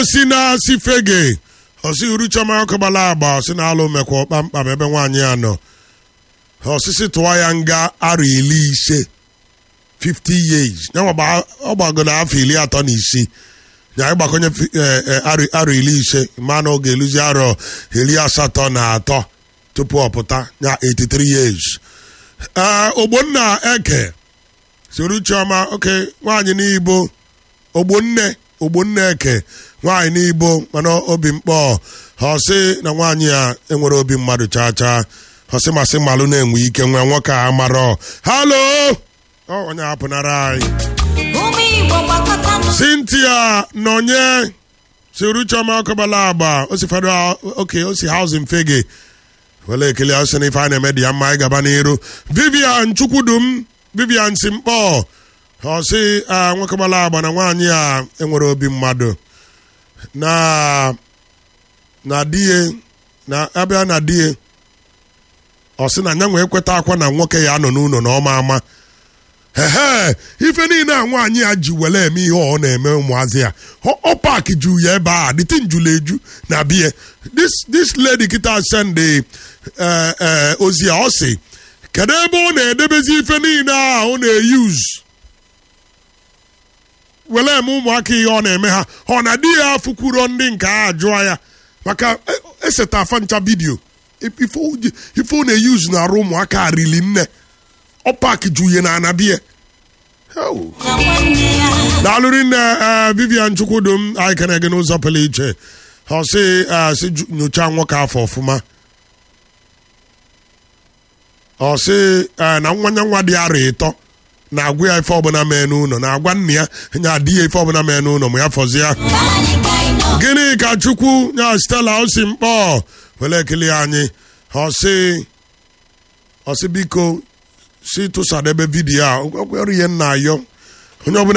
si na si fege ọsị uruchoma ọkụgbala agba ọsị na alụ mekwa kpamkpam ebe nwaanyị ya nọ ọsịsị tụwa ya nga arọ iri ise 50 years yanwa ọ gbagoro afọ iri atọ na isii ya ịgbakonye arọ iri ise ma na oge eluzi arọ iri asatọ na atọ tupu ọ pụta ya 83 years ogbonna eke soro chioma oke nwaanyị n'ibo ogbonne ogbonne eke nwaanyị n'ibo mana obi mkpọ ọsị na nwaanyị a enwere obi mmadụ chaa chaa ọsị masị malụ na-enwe ike nwa nwoke a marọ halo onye hapụnara anyị Cynthia nọnye soro chioma ọkọbala agba osi federal oke osi housing fege wele ekele ọsị na ife a na-eme dị ya mma anyị gaba n'iru Vivian Chukwudum Vivian Simkpọ ọsị nwekọbala agba na nwaanyị a enwere obi mmadụ na na die na abịa na die ọsị na nya nwee kweta akwa na nwoke ya nọ n'ụlọ na ọma ama ehe ife niile a nwaanyị a ji were eme ihe ọ na-eme ụmụazị ya ọ paaki ju ya ebe a dịtị njulu eju na bie this this lady kita send ozi a ọ sị kedu ebe ọ na-edebezi ife niile a ọ na-eyuz were eme ụmụaka ihe ọ na-eme ha ọ na di ya fụkwuro ndị nke a jụọ ya maka eseta afa ncha vidio ife ọ na-eyuz na-arụ ụmụaka arili nne ọ paaki juye na anabie daalụrị nne Vivian Chukwudum anyị kere gị n'ụzọ pụrụ iche ọ sị sị nyocha nwoke afọ ọfụma ọ sị na nwanya nwa dị arọ ịtọ na-agwa ya ife ọbụla mee n'ụlọ na-agwa nna ya nya di ya ife ọbụla mee n'ụlọ ma ya fọzi ya gịnị ka chukwu nya Stella osi mkpọ were ekele anyị ọ sị ọ sị biko si tụsadebe vidiyo a ọkwere ihe nna ayọ onye ọbụla